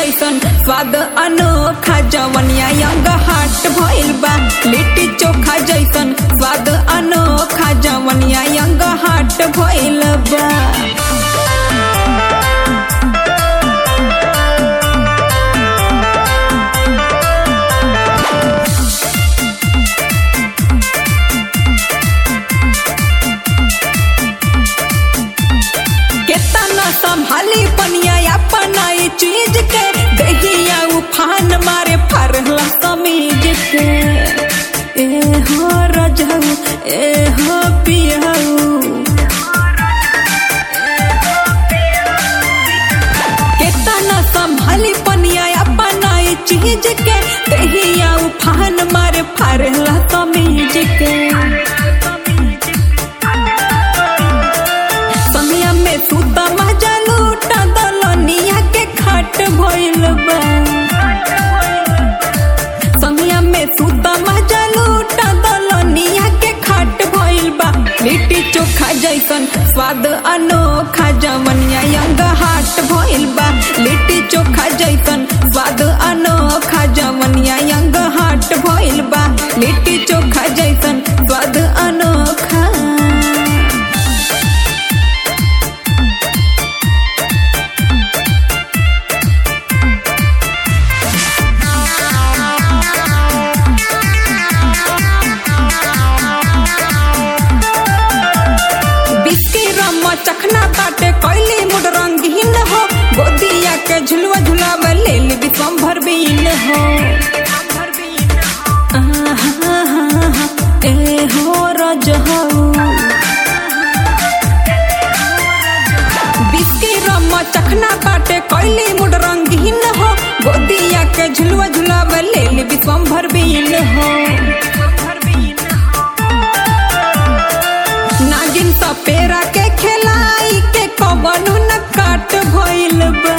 जैसन स्वाद अनोखा जवनिया यंग हाट भइल बा लिट्टी चोखा जैसन स्वाद अनोखा जवनिया यंग हाट भइल बा केतना संभाली पनिया अपना ये चीज के दहिया उफान मारे फरला समीज के ए हो रजऊ ए हो पियऊ केतना संभाली पनिया अपना ये चीज के दहिया उफान मारे फरला समीज के समिया में सुता मजा लूटा दलनिया के खाट भइल बा समिया में सुता मजा लूटा दलनिया के खाट भइल बा लिट्टी चोखा जैसन स्वाद अनोखा जवनिया यंग हाट भइल बा लिट्टी चोखा जैसन स्वाद अनोखा जवनिया यंग हाट भइल बा लिट्टी चोखा जैसन स्वाद अनोखा बिस्की रम्मा चखना ताटे कैली मुड रंगीन हो गोदिया के झुलवा झुलावे ले ली विश्वम्भर बीन हो आहा, ए हो रज हो बिस्की रम्मा चखना ताटे कैली मुड रंगीन हो गोदिया के झुलवा झुलावे ले ली विश्वम्भर बीन हो नागिन सपेरा के खेलाई के कवनु न काट भइल बा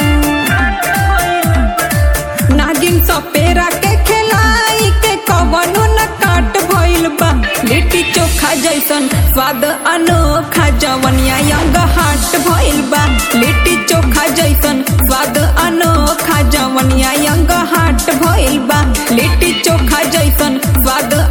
नागिन सपेरा के खेलाई के कवनु न काट भइल बा लिट्टी चोखा जैसन स्वाद अनोखा जवनिया यंग हाट भइल बा लिट्टी चोखा जैसन स्वाद अनोखा जवनिया यंग हाट भइल बा लिट्टी चोखा जैसन स्वाद